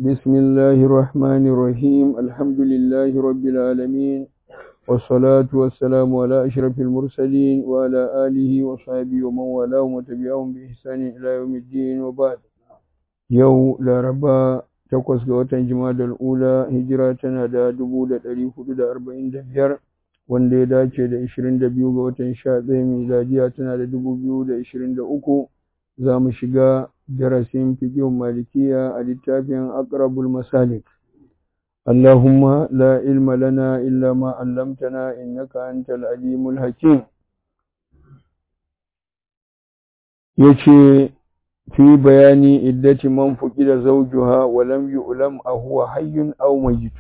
بسم الله الرحمن الرحيم الحمد لله رب العالمين والصلاة والسلام على أشرف المرسلين وعلى آله وصحبه ومن والاه وتبعهم بإحسان إلى يوم الدين وبعد يو لا ربا takwas ga watan Jumadal Ula hijira tana da dubu da ɗari hudu da arba'in da biyar wanda ya dace da ishirin da biyu ga watan sha ɗaya miladiya tana da dubu biyu da ishirin da uku za mu shiga darasin fiqhun malikiya a littafin aqrabul masalik اللهم لا علم لنا إلا ما علمتنا إنك أنت العليم الحكيم يشي في بيان عدة من فقد زوجها ولم يعلم أهو حي أو ميت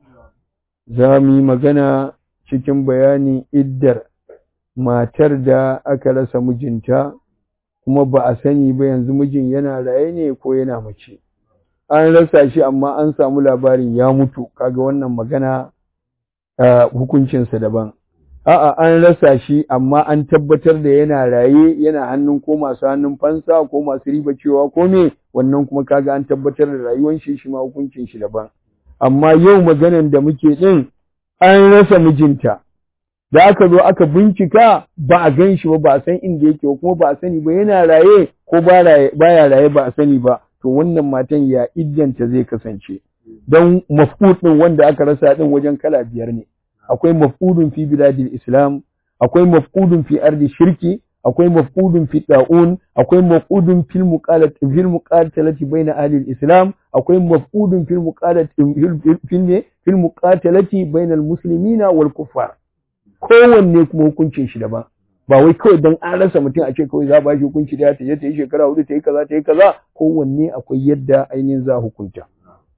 زامي مغنى cikin bayani iddar matar da aka rasa mijinta kuma ba a sani ba yanzu mijin yana raye ne ko yana mace an rasa shi amma an samu labarin ya mutu kaga wannan magana hukuncinsa daban a'a an rasa shi amma an tabbatar da yana raye yana hannun ko masu hannun fansa ko masu riba cewa ko me wannan kuma kaga an tabbatar da rayuwar shi shi ma hukuncin shi daban amma yau maganan da muke din an rasa mijinta da aka zo aka bincika ba a gan shi ba ba a san inda yake kuma ba a sani ba yana raye ko baya raye ba a sani ba to wannan matan ya iddanta zai kasance don mafqud din wanda aka rasa din wajen kala biyar ne akwai mafqudun fi biladil islam akwai mafqudun fi ardi shirki akwai mafqudun fi da'un akwai mafqudun fil muqalati fil muqatalati baina ahli islam akwai mafqudun fil muqalati fil fil muqatalati baina al muslimina wal kuffar kowanne kuma hukuncin shi daban ba wai kawai don an rasa mutum a ce kawai za ba shi hukunci da ta je ta yi shekara hudu ta yi kaza ta yi kaza kowanne akwai yadda ainihin za hukunta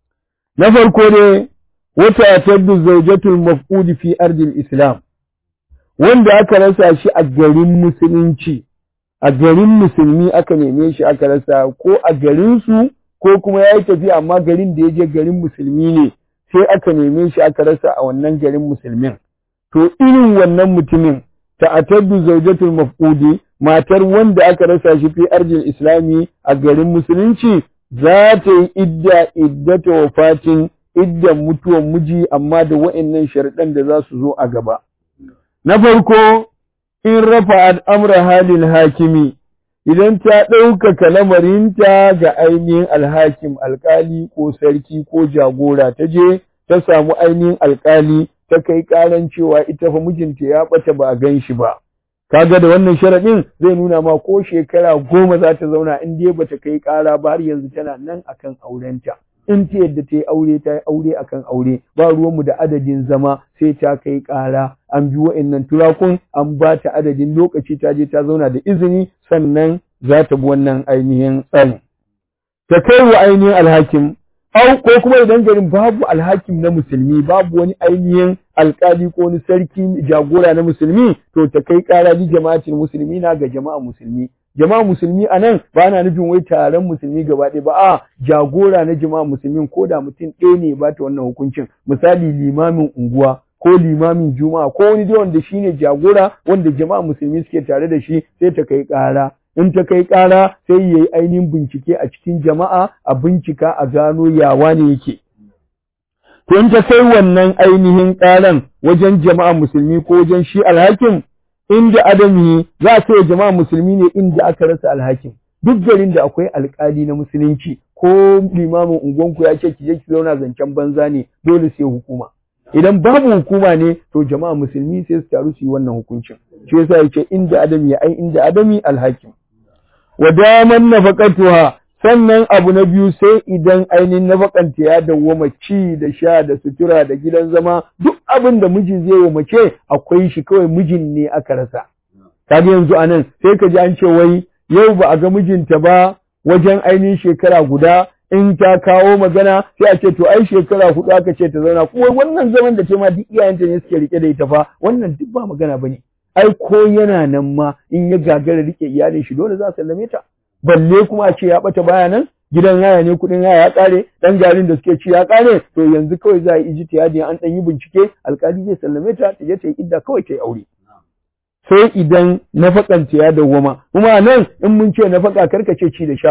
na farko ne wata tabdu zawjatul mafqudi fi ardil islam wanda aka rasa shi a garin musulunci a garin musulmi aka neme shi aka rasa ko a garin su ko kuma yayi tafiya amma garin da ya je garin musulmi ne sai aka neme shi aka rasa a wannan garin musulmin to irin wannan mutumin ta'attadu zawjatul mafqudi matar wanda aka rasa shi fi arjin islami a garin musulunci za ta yi idda iddata wafatin iddan mutuwan miji amma da wa'annan sharɗan da za su zo a gaba na farko in rafa al'amra halin hakimi idan ta ɗaukaka lamarinta ga ainihin alhakim alkali ko sarki ko jagora ta je ta samu ainihin alkali ta kai karan cewa ita fa mijinta ya bata ba a gan shi ba kaga da wannan sharaɗin zai nuna ma ko shekara goma za ta zauna in dai bata kai ƙara ba har yanzu tana nan akan aurenta in ta yadda ta yi aure ta yi aure akan aure ba ruwanmu da adadin zama sai ta kai ƙara an bi wa'annan turakun an ba ta adadin lokaci ta je ta zauna da izini sannan za ta bi wannan ainihin tsari ta kai wa ainihin alhakim au ko kuma idan garin babu alhakim na musulmi babu wani ainihin alkali ko wani sarki jagora na musulmi to ta kai kara bi jama'atin musulmi na ga jama'a musulmi jama'a musulmi a nan ba na nufin wai taron musulmi gaba ɗaya ba a jagora na jama'a musulmin ko da mutum ɗaya ne ba ta wannan hukuncin misali limamin unguwa ko limamin juma'a ko wani dai wanda shine jagora wanda jama'a musulmi suke tare da shi sai ta kai kara in ta kai ƙara sai ya yi ainihin bincike a cikin jama'a a bincika a gano yawa ne yake. To in ta kai wannan ainihin ƙaran wajen jama'a musulmi ko wajen shi alhakin inda adami za a ce jama'a musulmi ne inda aka rasa alhakin. Duk garin da akwai alƙali na musulunci ko limamin unguwanku ya ce ki je ki zauna zancen banza ne dole sai hukuma. Idan babu hukuma ne to jama'a musulmi sai su taru su yi wannan hukuncin. Shi yasa yake inda adami ai inda adami alhakim. wa daman nafaqatuha sannan abu na biyu sai idan ainihin nafaqanta ya dawwama ci da sha da sutura da gidan zama duk abin da miji zai wa mace akwai shi kawai mijin ne aka rasa kaga yanzu anan sai ka ji an ce wai yau ba a ga mijinta ba wajen ainihin shekara guda in ta kawo magana sai a ce to ai shekara hudu aka ce ta zauna kuma wannan zaman da ce ma duk iyayenta ne suke rike da ita fa wannan duk ba magana bane ai ko yana nan ma in ya gagara rike iyalin shi dole za a sallame ta balle kuma a ce ya bata baya nan gidan yaya ne kudin yaya ya kare dan jarin da suke ci ya kare to yanzu kawai za a yi ijtihadi an dan yi bincike alkali zai sallame ta ta je ta yi idda kawai ta yi aure sai idan nafakanta ya dawwama kuma nan in mun ce nafaka karkace ci da sha fa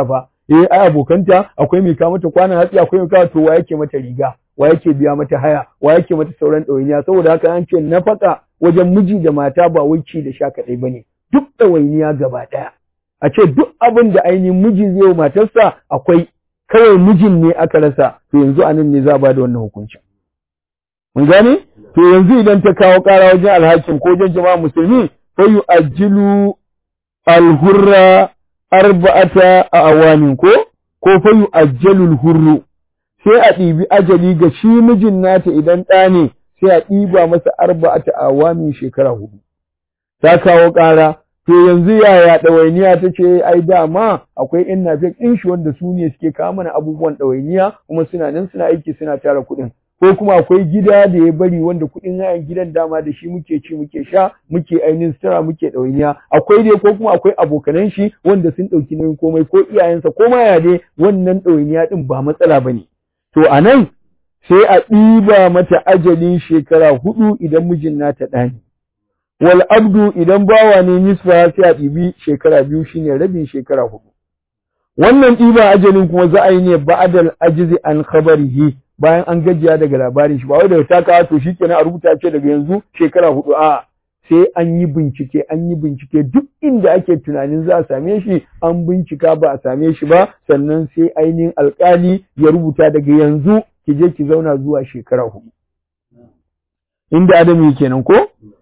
eh ai abokanta akwai mai kawo mata kwanan hatsi akwai mai kawo to wa yake mata riga wa yake biya mata haya wa yake mata sauran ɗawainiya saboda haka an ce nafaka wajen miji da mata ba wai ci da sha kaɗai bane duk ɗawainiya gaba ɗaya a ce duk abin da ainihin miji zai wa matarsa akwai kawai mijin ne aka rasa to yanzu a nan ne za a ba da wannan hukuncin mun gane to yanzu idan ta kawo ƙara wajen alhakin ko wajen jama'a musulmi fa yu'ajjilu alhurra arba'ata a awamin ko ko fa yu'ajjalu alhurru sai a ɗibi ajali ga shi mijin nata idan ɗa ne sai a ɗiba masa arba'ata a awamin shekara hudu ta kawo ƙara to yanzu yaya ɗawainiya ta ce ai dama akwai in nafek ɗin shi wanda su ne suke kawo mana abubuwan ɗawainiya kuma suna nan suna aiki suna tara kuɗin ko kuma akwai gida da ya bari wanda kuɗin hayan gidan dama da shi muke ci muke sha muke ainihin sutura muke ɗawainiya akwai dai ko kuma akwai abokanan shi wanda sun ɗauki nauyin komai ko iyayensa ko ma ya dai wannan ɗawainiya ɗin ba matsala ba ne to a nan sai a ɗiba mata ajalin shekara hudu idan mijin nata ɗani wal abdu idan bawa ne nisfa sai a ɗibi shekara biyu shine rabin shekara hudu wannan ɗiba ajalin kuma za a yi ne ba'adal ajizi an khabarihi bayan an gajiya daga labarin shi ba wai daga ta kawo to shikenan a rubuta ce daga yanzu shekara hudu a sai an yi bincike an yi bincike duk inda ake tunanin za a same shi an bincika ba a same shi ba sannan sai ainihin alkali ya rubuta daga yanzu ki je ki zauna zuwa shekara hudu inda adami kenan ko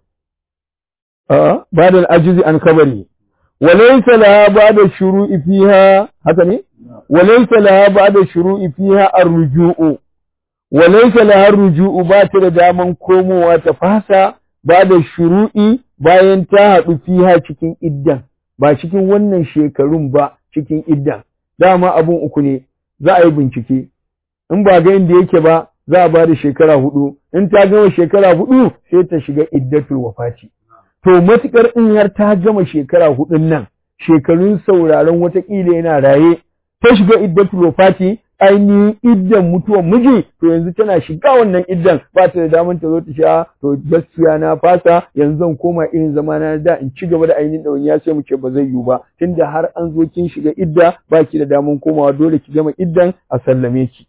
ba da ajizi an kabari walaysa laha ba'da shuru'i fiha haka ne walaysa laha ba'da shuru'i fiha ar-ruju'u walaysa laha ar-ruju'u ba ta da daman komowa ta fasa ba da shuru'i bayan ta haɗu fiha cikin iddan ba cikin wannan shekarun ba cikin iddan dama abun uku ne za a yi bincike in ba ga inda yake ba za a ba da shekara hudu in ta gama shekara hudu sai ta shiga iddatul wafati to matukar in har ta gama shekara hudun nan shekarun sauraron watakila yana raye ta shiga iddatul wafati ainihin iddan mutuwan miji to yanzu tana shiga wannan iddan ba ta da damar ta zo ta sha to gaskiya na fasa yanzu zan koma irin zama na da in ci gaba da ainihin ɗawainiya sai mu ce ba zai yiwu ba tunda har an zo kin shiga idda ba ki da damar komawa dole ki gama iddan a sallame ki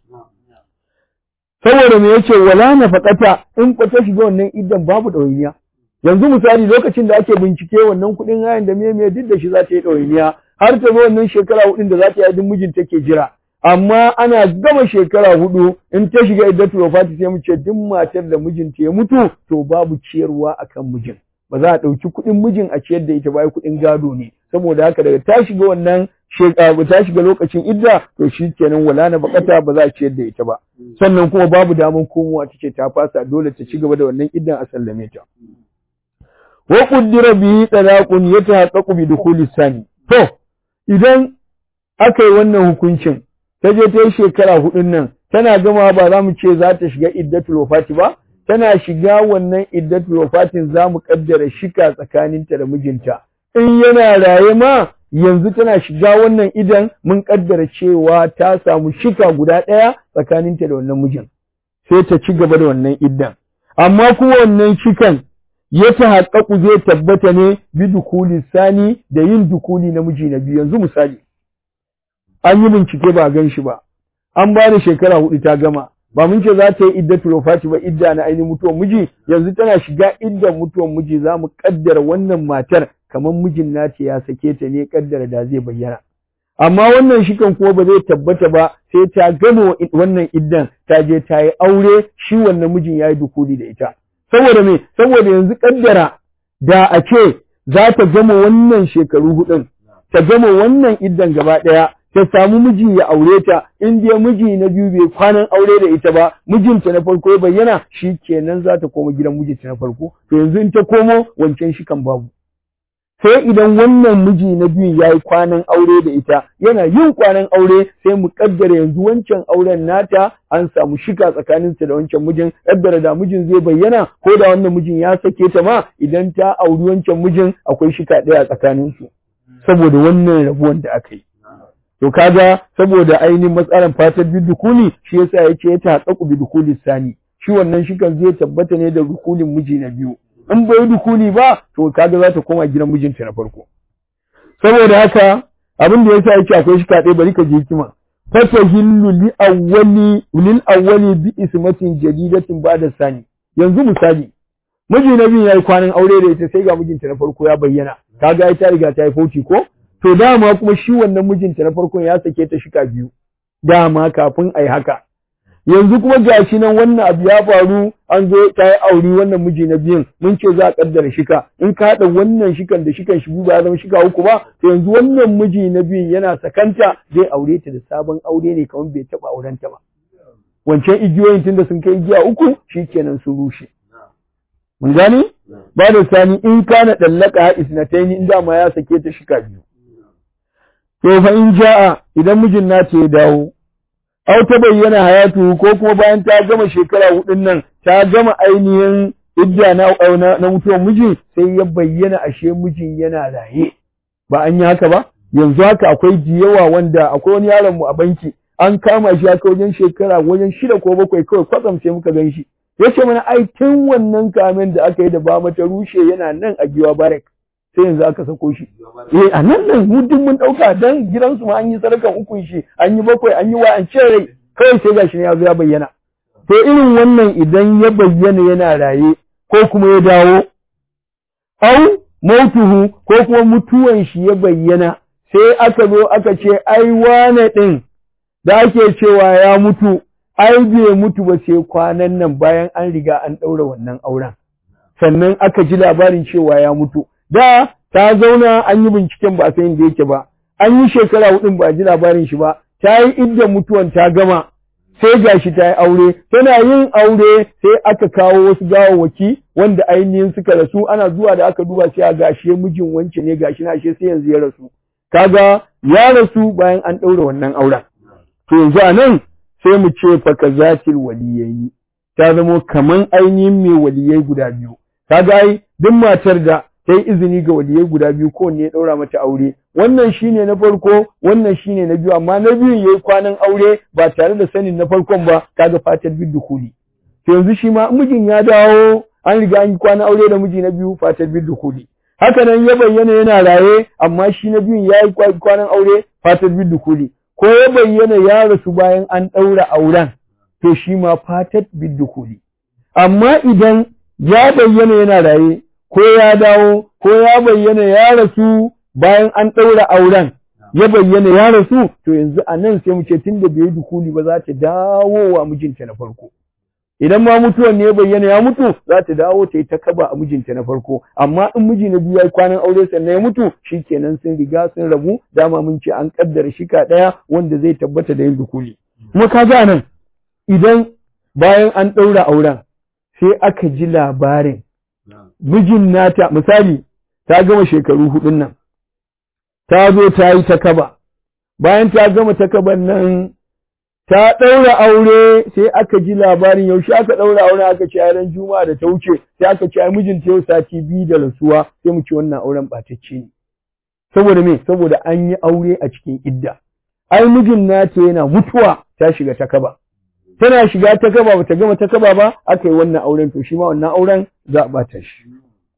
saboda me yace wala nafaqata in ko ta shiga wannan iddan babu ɗawainiya yanzu misali lokacin da ake bincike wannan kuɗin hayan da me me duk da shi za ta yi ɗawainiya har ta zo wannan shekara hudun da za ta yi duk mijin take jira amma ana gama shekara hudu in ta shiga iddatul wafati sai mu ce duk matar da mijinta ya mutu to babu ciyarwa akan mijin ba za a ɗauki kuɗin mijin a ciyar da ita ba kuɗin gado ne saboda haka daga ta shiga wannan shekara ta shiga lokacin idda to shi kenan wala na bakata ba za a ciyar da ita ba sannan kuma babu daman komowa ta ce ta fasa dole ta ci gaba da wannan iddan a sallame ta wa qaddara bihi talaqun yatahaqqaqu bi dukhuli sani to idan aka yi wannan hukuncin ta je ta yi shekara hudun nan tana gama ba za mu ce za ta shiga iddatul wafati ba tana shiga wannan iddatul wafatin za mu kaddara shika tsakaninta da mijinta in yana raye ma yanzu tana shiga wannan idan mun kaddara cewa ta samu shika guda ɗaya tsakaninta da wannan mijin sai ta ci gaba da wannan iddan amma kuma wannan shikan ya ta haƙaƙu zai tabbata ne bi dukuli sani da yin dukuli na miji na biyu yanzu misali an yi bincike ba a gan shi ba an ba da shekara hudu ta gama ba mun ce za ta yi iddatul wafati ba idda na ainihin mutuwan miji yanzu tana shiga iddan mutuwan miji za mu kaddara wannan matar kamar mijin nata ya sake ta ne kaddara da zai bayyana amma wannan shikan kuma ba zai tabbata ba sai ta gama wannan iddan ta je ta yi aure shi wannan mijin ya yi dukuli da ita saboda me saboda yanzu kaddara da a ce za ta gama wannan shekaru hudun ta gama wannan iddan gaba ɗaya ta samu miji ya aure ta in dai miji na biyu bai kwanan aure da ita ba mijinta na farko ya bayyana shi kenan za ta koma gidan mijinta na farko to yanzu in ta komo wancan shi kan babu sai idan wannan miji na biyu ya yi kwanan aure da ita yana yin kwanan aure sai mu kaddara yanzu wancan auren nata an samu shika tsakaninsa da wancan mijin kaddara da mijin zai bayyana ko da wannan mijin ya sake ta ma idan ta auri wancan mijin akwai shika ɗaya tsakaninsu saboda wannan rabuwan da aka yi to kaga saboda ainihin matsalan fatar bidukuli shi yasa yace ya taƙaƙu bidukuli sani shi wannan shikan zai tabbata ne da dukulin miji na biyu in bai dukuli ba to kaga za ta koma gidan mijinta na farko saboda haka abin da yasa yake akwai shika ɗaya bari ka je hikima fatahillu li awwali lil awwali bi ismatin jadidatin ba'da sani yanzu misali miji na biyu yayi kwanan aure da ita sai ga mijinta na farko ya bayyana kaga ai ta riga ta yi fauci ko to dama kuma shi wannan mijinta na farkon ya sake ta shika biyu dama kafin ai haka yanzu kuma gashi nan wannan abu ya faru an zo ta yi aure wannan miji na biyun mun ce za a kaddara shika in ka haɗa wannan shikan da shikan shi ba ya zama shika uku ba to yanzu wannan miji na biyun yana sakanta zai aure ta da sabon aure ne kamar bai taɓa auren ta ba wancan igiyoyin tunda sun kai igiya uku shikenan sun rushe mun gani ba da sani in kana dallaka isnataini in dama ya sake ta shika biyu to fa in ja'a idan mijin nata ya dawo au ta bayyana hayatu ko kuma bayan ta gama shekara hudun nan ta gama ainihin idda na na, na mutuwar miji sai ya bayyana ashe mijin yana raye ba an yi haka ba yanzu haka akwai jiyawa wanda akwai wani yaron mu a banki an kama shi haka wajen shekara wajen shida ko bakwai kawai kwatsam sai muka gan shi ya ce mana ai tun wannan kamen da aka yi da ba mata rushe yana nan a giwa barak sai yanzu aka sako shi eh a nan nan mu duk mun dauka dan gidansu ma an yi sadakan ukun shi an yi bakwai an yi wa an ce rai kawai sai gashi ne ya zo ya bayyana to irin wannan idan ya bayyana yana raye ko kuma ya dawo au mautuhu ko kuma mutuwan shi ya bayyana sai aka zo aka ce ai wane din da ake cewa ya mutu ai bai mutu ba sai kwanan nan bayan an riga an ɗaura wannan auren sannan aka ji labarin cewa ya mutu da ta zauna an yi binciken ba a san inda yake ba an yi shekara hudun ba a ji labarin shi ba ta yi idda mutuwan ta gama sai gashi ta yi aure tana yin aure sai aka kawo wasu gawawwaki wanda ainihin suka rasu ana zuwa da aka duba sai a gashi mijin wance ne gashi na shi sai yanzu ya rasu kaga ya rasu bayan an ɗaura wannan auren to yanzu a nan sai mu ce fa kazatil waliyayi ta zamo kaman ainihin mai waliyai guda biyu kaga ai duk matar da ta yi izini ga waliyai guda biyu kowanne ya ɗaura mata aure wannan shine na farko wannan shine na biyu amma na biyun yayi kwanan aure ba tare da sanin na farkon ba kaga fatar bid dukuli to yanzu shi ma mijin ya dawo an riga an yi kwanan aure da miji na biyu fatar bid dukuli haka nan ya bayyana yana raye amma shi na biyun ya yi kwanan aure fatar bid dukuli ko ya bayyana ya rasu bayan an ɗaura auren to shi ma fatar bid dukuli amma idan ya bayyana yana raye ko ya dawo ko ya bayyana ya rasu bayan an ɗaura auren ya bayyana ya rasu to yanzu a nan sai mu ce tun da bai dukuli ba za ta dawo wa mijinta na farko idan ma mutuwan ne ya bayyana ya mutu za ta dawo ta yi ta kaba a mijinta na farko amma in miji na biyu ya yi kwanan aure sannan ya mutu shikenan sun riga sun rabu dama mun ce an kaddara shika ɗaya wanda zai tabbata da yin dukuli kuma ka ga nan idan bayan an ɗaura auren sai aka ji labarin mijin nata misali ta gama shekaru hudun nan ta zo ta yi ta kaba bayan ta gama ta kaban nan ta ɗaura aure sai aka ji labarin yaushe aka ɗaura aure aka ce ran juma'a da ta wuce sai aka ce ai mijinta yau sati biyu da rasuwa sai mu ce wannan auren ɓatacce ne saboda me saboda an yi aure a cikin idda ai mijin nata yana mutuwa ta shiga ta kaba tana shiga ta kaba bata gama ta kaba ba aka yi wannan auren to shi ma wannan auren za a ɓata shi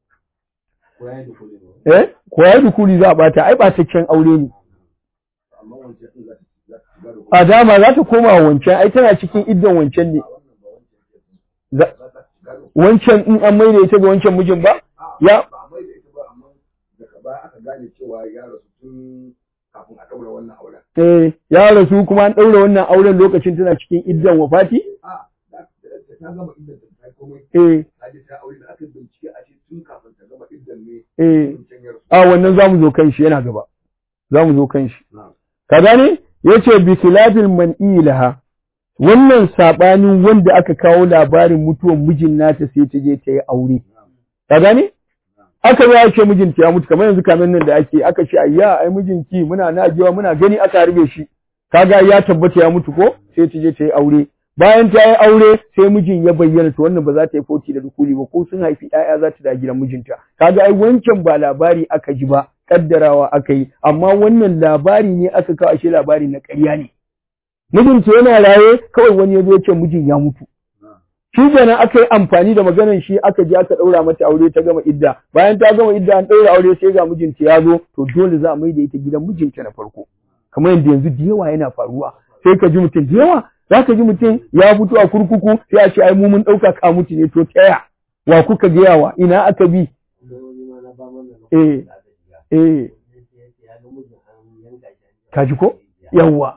eh ko ya dukuli za a ɓata ai ɓataccen aure ne a dama za ta koma wancan ai tana cikin iddan wancan ne wancan in an maida ita ga wancan mijin ba ya eh ya rasu kuma an ɗaura wannan auren lokacin tana cikin iddan wafati eh eh a wannan zamu zo kan shi yana gaba zamu zo kan shi ka gane yace bi khilafil man'i laha wannan sabanin wanda aka kawo labarin mutuwan mijin nata sai ta je ta yi aure ka gane aka ya ce mijinta ya mutu kamar yanzu kamar nan da ake aka ce ayya ai mijinki muna najewa muna gani aka harbe shi kaga ya tabbata ya mutu ko sai ta je ta yi aure bayan ta yi aure sai mijin ya bayyana to wannan ba za ta yi foti da dukuli ba ko sun haifi ƴaƴa za ta da gidan mijinta kaga ai wancan ba labari aka ji ba kaddarawa aka yi amma wannan labari ne aka kawo ashe labari na ƙarya ne mijinta yana raye kawai wani ya zo ce mijin ya mutu shi kenan aka yi amfani da maganar shi aka je aka ɗaura mata aure ta gama idda bayan ta gama idda an ɗaura aure sai ga mijinta ya zo to dole za a mai da ita gidan mijinta na farko kamar yadda yanzu da yawa yana faruwa sai ka ji mutum da yawa za ka ji mutum ya fito a kurkuku sai a ce ai mu mun ɗauka ka mutu ne to taya wa kuka gayawa ina aka bi eh eh ka ji ko yawwa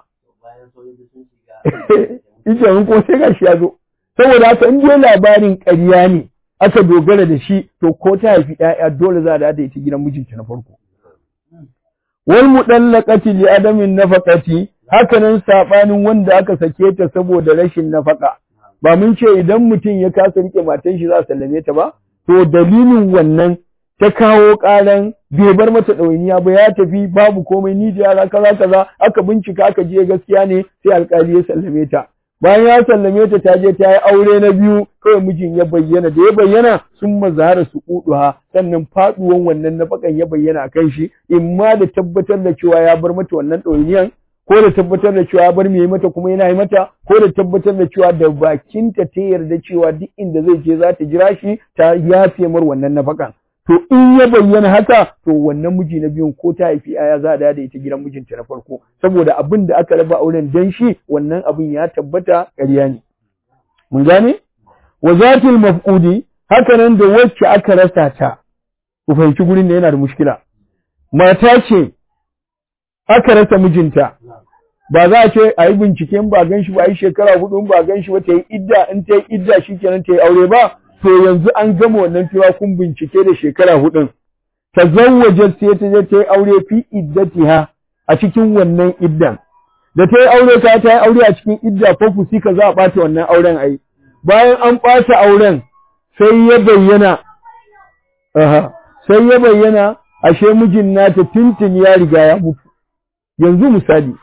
ita mun ko sai gashi ya zo saboda haka in dai labarin ƙarya ne aka dogara da shi to ko ta haifi ƴaƴa dole za a da ita gidan mijinta na farko wal mudallaqati li adamin nafaqati hakanan sabanin wanda aka sake ta saboda rashin nafaka ba mun ce idan mutum ya kasa rike matan shi za a sallame ta ba to dalilin wannan ta kawo ƙaran bai bar mata ɗawainiya ba ya tafi babu komai ni da yara kaza kaza aka bincika aka je gaskiya ne sai alƙali ya sallame ta bayan ya sallame ta ta je ta yi aure na biyu kawai mijin ya bayyana da ya bayyana sun mazahara su kuduha sannan faduwan wannan nafakan ya bayyana a kan shi in ma da tabbatar da cewa ya bar mata wannan ɗawainiyan ko da tabbatar da cewa ya bar mai mata kuma yana yi mata ko da tabbatar da cewa da bakinta ta yarda cewa duk inda zai je za ta jira shi ta yafe mar wannan nafakan to in ya bayyana haka to wannan miji na biyun ko ta haifi aya za a da ita gidan mijinta na farko saboda abin da aka raba auren dan shi wannan abin ya tabbata ƙarya ne mun gane wa zatil mafqudi haka nan da wacce aka rasa ta ku fahimci gurin da yana da mushkila mata ce aka rasa mijinta ba za a ce a yi bincike in ba gan shi ba a yi shekara hudu in ba gan shi ba ta yi idda in ta yi idda shikenan ta yi aure ba to yanzu an gama wannan tura kun bincike da shekara hudun tazawwaja sai ta je ta yi aure fi iddatiha a cikin wannan iddan da ta yi aure ta ta yi aure a cikin idda ko fusika za a ɓata wannan auren ai bayan an ɓata auren sai ya bayyana aha sai ya bayyana ashe mijin nata tuntun ya riga ya mutu yanzu misali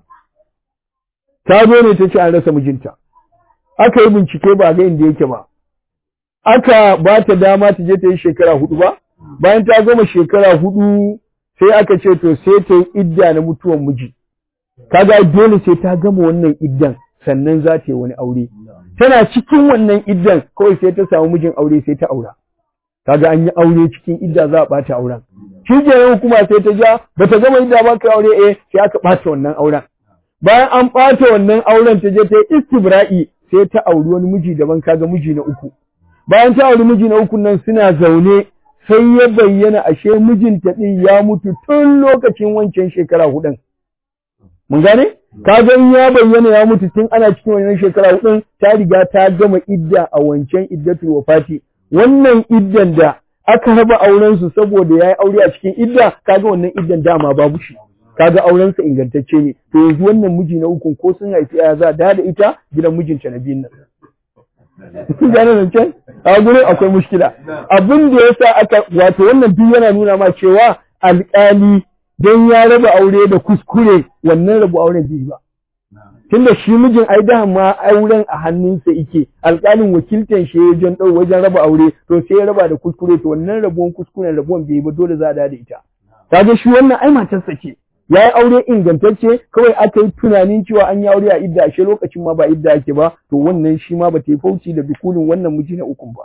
ta zo ne ta ce an rasa mijinta aka yi bincike ba ga inda yake ba aka ba ta dama ta je ta yi shekara hudu ba bayan ta gama shekara hudu sai aka ce to sai ta yi idda na mutuwan miji kaga dole sai ta gama wannan iddan sannan za ta yi wani aure tana cikin wannan iddan kawai sai ta samu mijin aure sai ta aura kaga an yi aure cikin idda za a bata auren shi kenan hukuma sai ta ja bata gama idda ba ka aure eh sai aka bata wannan auren bayan an bata wannan auren ta je ta yi istibra'i sai ta auri wani miji daban kaga miji na uku bayan ta auri miji na uku nan suna zaune sai ya bayyana ashe mijinta ɗin ya mutu tun lokacin wancan shekara hudun. Mun gane? Kaga in ya bayyana ya mutu tun ana cikin wannan shekara hudun ta riga ta gama idda a wancan iddatul wafati. Wannan iddan da aka raba auren su saboda yayi aure a cikin idda kaga wannan iddan dama babu shi. Kaga auren sa ingantacce ne. To yanzu wannan miji na ukun ko sun haifi ya za da ita gidan mijinta na biyun nan. gane zancen a gurin akwai mushkila abin da ya sa aka wato wannan duk yana nuna ma cewa alƙali don ya raba aure da kuskure wannan rabu auren bai ba tunda shi mijin ai da ma auren a hannunsa yake alƙalin wakiltan shi wajen ɗau wajen raba aure to sai ya raba da kuskure to wannan rabuwan kuskuren rabuwan bai ba dole za a da ita kaga shi wannan ai matarsa ce ya yi aure ingantacce kawai aka yi tunanin cewa an yi aure a idda ashe lokacin ma ba idda ake ba to wannan shi ma ba ta yi fauci da bikulin wannan miji na ukun ba.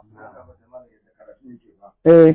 Eh.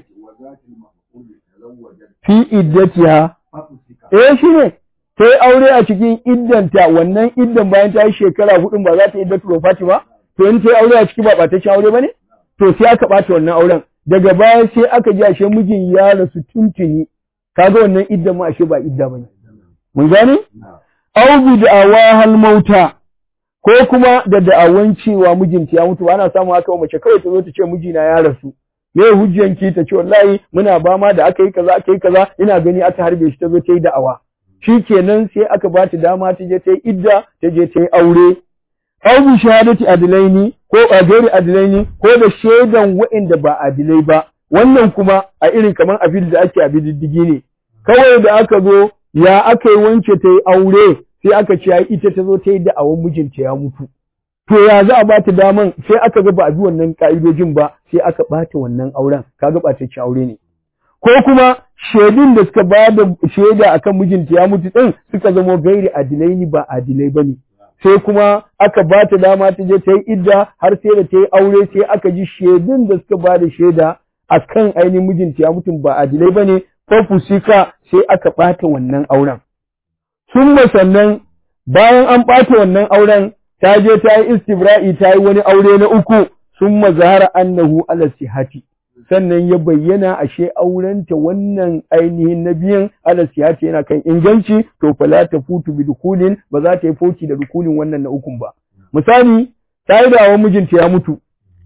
Fi iddatiha. Eh shi ne. Ta yi aure a cikin iddanta wannan iddan bayan ta yi shekara hudun ba za ta yi iddatu Fati ba? To in ta yi aure a ciki ba ɓataccen aure ba ne? To sai aka ɓata wannan auren. Daga baya sai aka ji ashe mijin ya rasu tuntuni. Kaga wannan iddan ma ashe ba idda ba ne. Mun gane? Au bi da'awa hal mauta ko kuma da da'awan cewa mijinta ya mutu ana samu haka mace kawai ta zo ta ce mijina ya rasu. Me hujjanki ta ce wallahi muna ba ma da aka yi kaza aka yi kaza ina gani aka harbe shi ta zo ta yi da'awa. Shikenan sai aka ba ta dama ta je ta yi idda ta je ta yi aure. Au bi shahadati adilaini ko a gairi adilaini ko da shaidan waɗanda ba adilai ba. Wannan kuma a irin kamar abin da ake abin diddigi ne. Kawai da aka zo ya aka yi wance ta yi aure sai aka ce ai ita ta zo ta yi da'awan mijinta ya mutu to ya za a ba ta daman sai aka ga ba a bi wannan ka'idojin ba sai aka ɓata wannan auren kaga ɓatacce aure ne ko kuma shaidun da suka ba da shaida akan mijinta ya mutu din suka zamo gairi adilai ni ba adilai bane sai kuma aka ba ta dama ta je ta yi idda har sai da ta yi aure sai aka ji shaidun da suka ba da shaida a kan ainihin mijinta ya mutum ba adilai ba ne fafusika sai aka ɓata wannan auren. Sun sannan bayan an ɓata wannan auren ta je ta yi istibra'i ta yi wani aure na uku sun mazahara annahu ala sihati sannan ya bayyana ashe aurenta wannan ainihin na biyan ala sihati yana kan inganci to fala ta futu bi dukulin ba za ta yi foki da dukulin wannan na ukun ba misali ta yi dawo mijinta ya mutu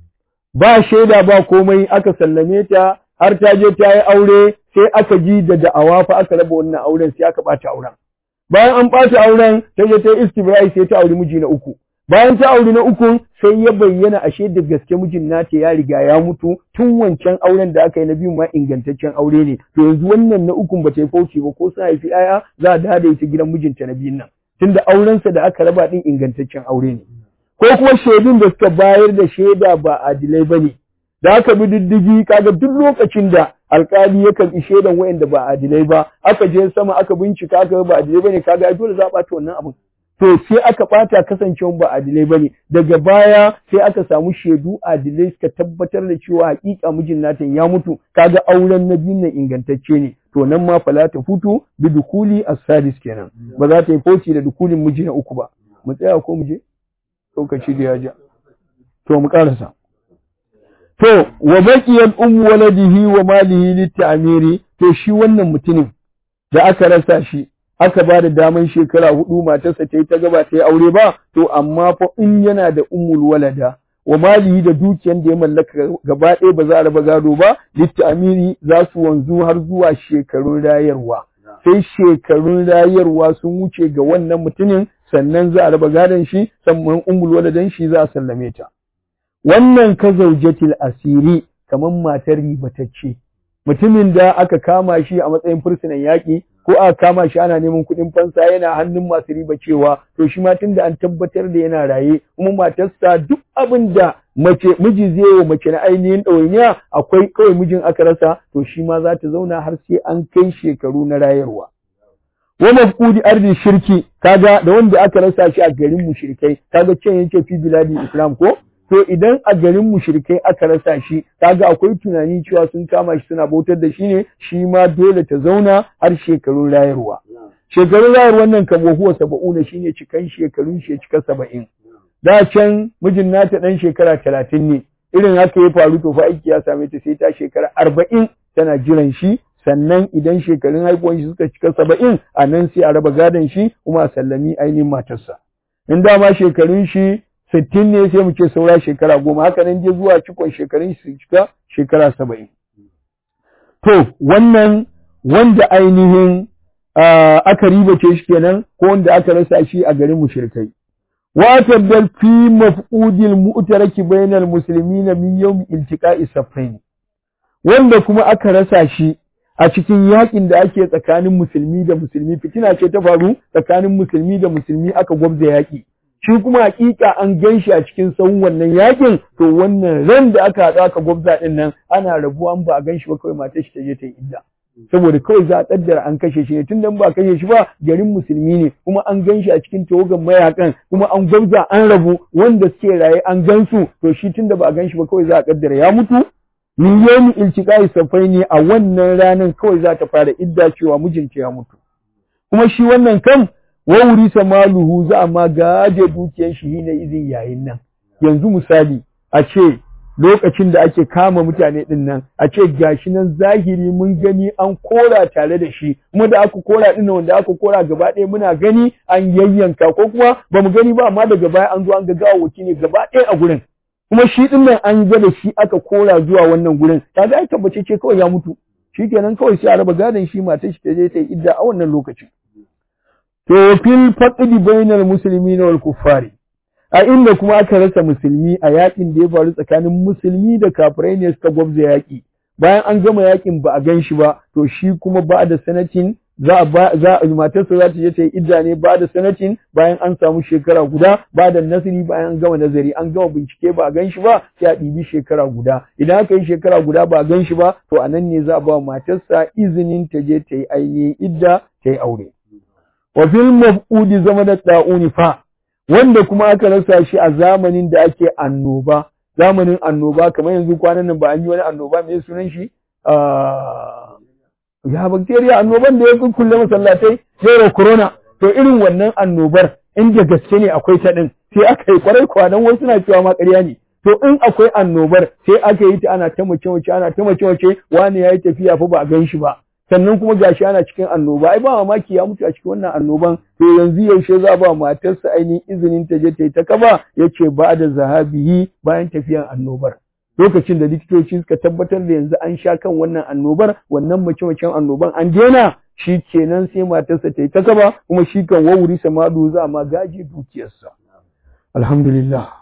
ba shaida ba komai aka sallame ta har ta je ta yi aure sai aka ji da da'awa fa aka raba wannan auren sai aka ɓata auren bayan an ɓata auren ta je ta yi istibra'i sai ta auri miji na uku bayan ta auri na uku sai ya bayyana ashe da gaske mijin nata ya riga ya mutu tun wancan auren da aka yi na biyu ma ingantaccen aure ne to yanzu wannan na ukun ba ta yi fauci ba ko sun haifi aya za a da ita gidan mijinta na biyun nan tunda aurensa da aka raba din ingantaccen aure ne ko kuma shaidun da suka bayar da shaida ba adilai ba ne da aka bi diddigi kaga duk lokacin da alkali ya karbi shaidan wayanda ba adilai ba aka je sama aka bincika aka ba adilai bane kaga ai dole za a bata wannan abin to sai aka bata kasancewa ba adilai bane daga baya sai aka samu shaidu adilai suka tabbatar da cewa hakika mijin nata ya mutu kaga auren na biyun nan ingantacce ne to nan ma fala ta futu bi dukuli as-sadis kenan ba za ta yi foci da dukulin miji na uku ba mu tsaya ko mu je lokaci da ya ja to mu karasa To, wa baƙiyar ummu waladihi wa malihi litta'amiri, to shi wannan mutumin da aka rasa shi, aka ba da daman shekara hudu matarsa ta yi ta gaba ta yi aure ba, to amma fa in yana da ummul walada, wa malihi da dukiyan da ya mallaka gaba ɗaya ba za a raba gado ba, litta'amiri za su wanzu har zuwa shekarun rayarwa. Sai shekarun rayarwa sun wuce ga wannan mutumin sannan za a raba gadon shi, sannan ummul waladan shi za a sallame ta. wannan ka zaujatil asiri kamar matar ribatacce mutumin da aka kama shi a matsayin fursunan yaƙi ko aka kama shi ana neman kuɗin fansa yana hannun masu riba cewa to shi ma tunda an tabbatar da yana raye kuma matarsa duk abin da mace miji zai wa mace na ainihin ɗawainiya akwai kawai mijin aka rasa to shi ma za ta zauna har sai an kai shekaru na rayarwa wa mafqudi ardi shirki kaga da wanda aka rasa shi a garin mushrikai kaga can yake fi biladi islam ko to idan a garin mushrikai aka rasa shi kaga akwai tunani cewa sun kama shi suna bautar da shi ne shi ma dole ta zauna har shekarun rayarwa shekarun rayarwar nan kamo huwa saba'una shine cikan shekarun shi cika saba'in da can mijin nata dan shekara talatin ne irin haka ya faru to fa aiki ya same ta sai ta shekara arba'in tana jiran shi sannan idan shekarun haihuwan shi suka cika saba'in a nan sai a raba gadon shi kuma a sallami ainihin matarsa in dama shekarun shi sittin ne sai mu ce saura shekara goma haka nan je zuwa cikon shekarun su cika shekara saba'in. To wannan wanda ainihin aka ribace shi kenan ko wanda aka rasa shi a garin mushrikai. Wa tabbal fi mafqudil mu'taraki bainal muslimina min yawmi iltiqa'i safain. Wanda kuma aka rasa shi a cikin yakin da ake tsakanin musulmi da musulmi fitina ce ta faru tsakanin musulmi da musulmi aka gwabza yaki. shi kuma hakika an gan shi a cikin sahun wannan yakin to wannan ran da aka haɗu aka gwabza ɗin nan ana rabuwa ba a gan shi ba kawai matar shi ta je ta yi idda saboda kawai za a kaddara an kashe shi ne tun da ba a kashe shi ba garin musulmi ne kuma an gan shi a cikin tawagan mayakan kuma an gwabza an rabu wanda suke raye an gan su to shi tun da ba a gan shi ba kawai za a kaddara ya mutu min yawmi iltiqai safai ne a wannan ranar kawai za ta fara idda cewa mijinta ya mutu kuma shi wannan kan wawuri maluhu za a ma gaje dukiyar shi ne izin yayin nan yanzu misali a ce lokacin da ake kama mutane din nan a ce gashi nan zahiri mun gani an kora tare da shi kuma da aka kora din wanda aka kora gaba ɗaya muna gani an yayyanka ko kuma ba mu gani ba amma daga baya an zo an ga gawawaki ne gaba ɗaya a gurin kuma shi din nan an ga da shi aka kora zuwa wannan gurin kaga ai tabbace ce kawai ya mutu shikenan kawai sai a raba gadon shi matar shi ta je ta yi idda a wannan lokacin to fil faqdi bainal muslimina wal kuffari a inda kuma aka rasa musulmi a yakin da ya faru tsakanin musulmi da kafirai ne suka gwabza yaki bayan an gama yakin ba a gan shi ba to shi kuma ba da sanatin za a ba za matarsa za ta je ta yi idda ne ba da sanatin bayan an samu shekara guda ba da nasiri bayan an gama nazari an gama bincike ba a gan shi ba sai a ɗibi shekara guda idan aka yi shekara guda ba a gan shi ba to a nan ne za a ba matarsa izinin ta je ta yi ainihin idda ta yi aure wa fil mafqudi zama da da'uni fa wanda kuma aka rasa shi a zamanin da ake annoba zamanin annoba kamar yanzu kwanan nan ba an yi wani annoba mai sunan shi ya bacteria annoban da ya kulle masallatai zero corona to irin wannan annobar inda gaske ne akwai ta din sai aka yi kwarai kwanan wasu na cewa ma ƙarya ne to in akwai annobar sai aka yi ta ana ta mace mace ana ta mace mace wani yayi tafiya fa ba a gan shi ba sannan kuma gashi ana cikin annoba ai ba mamaki ya mutu a cikin wannan annoban to yanzu yaushe za ba matarsa ainihin izinin ta je ta yi ta kaba yace ba da zahabihi bayan tafiyan annobar lokacin da likitoci suka tabbatar da yanzu an sha kan wannan annobar wannan mace macen annoban an daina shi kenan sai matarsa ta yi ta kaba kuma shi kan wawuri samadu za ma gaji dukiyarsa alhamdulillah